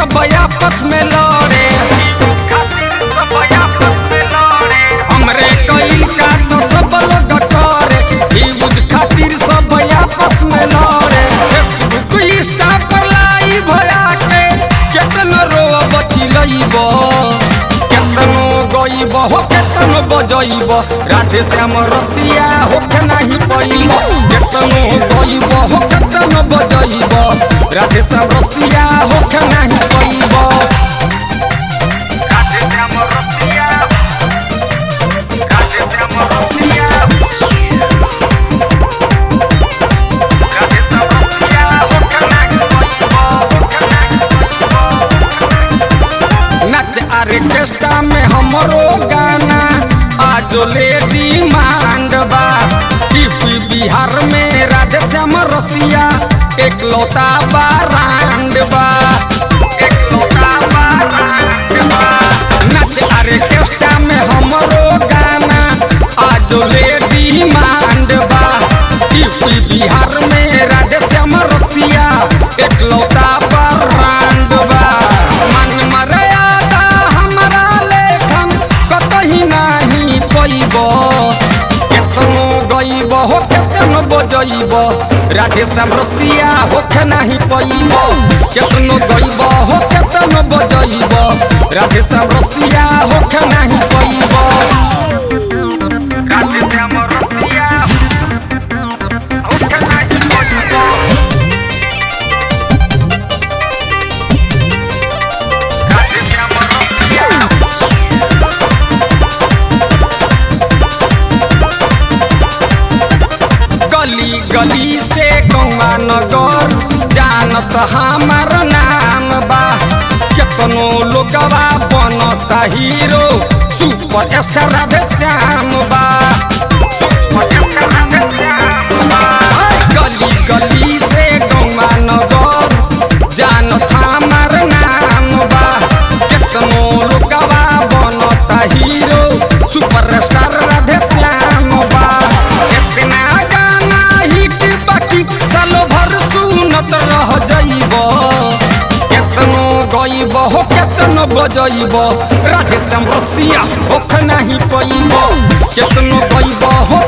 सब आपस में लड़े हमरे कइल का तो सब लोग करे यूज खातिर सब आपस में लड़े फेसबुक इंस्टा पर लाइव भया के केतनो रोवा बची लइब केतनो गइब हो केतनो बजइब राधे श्याम रसिया होके नाही पइब केतनो गइब हो केतनो बजइब राधे श्याम रसिया होके नाही पइब नच आर्केस्ट्रा में हमरो गाना आज लेडी मांड बा यूपी बिहार में राधे श्याम रसिया एक लौता बारांड बा नच आर्केस्ट्रा में हमरो गाना आज लेडी मांड बा यूपी बिहार में राधे श्याम रसिया एक लौता बारांड बा मन मर्यादा हमरा लेखन कतही नाही पैब केतनो गइब हो केतनो बजइब राधे श्याम रसिया होके नाही पैब केतनो गइब हो केतनो बजइब राधे श्याम रसिया होके नाही पैब गली गली से गौवा नगर जानत हमार नाम बा केतनो लोगवा बनता hero super star Radhe Shyam बा गली गली से गौवा नगर जानत हमार नाम बा केतनो लोगवा बनता hero super star Radhe Shyam बा इतना गाना हिट बाकी सालो भर सुनत रह जाइब केतनो गइब हो केतनो बजइब राधे श्याम रसिया होख नाही पइब केतनो गइब हो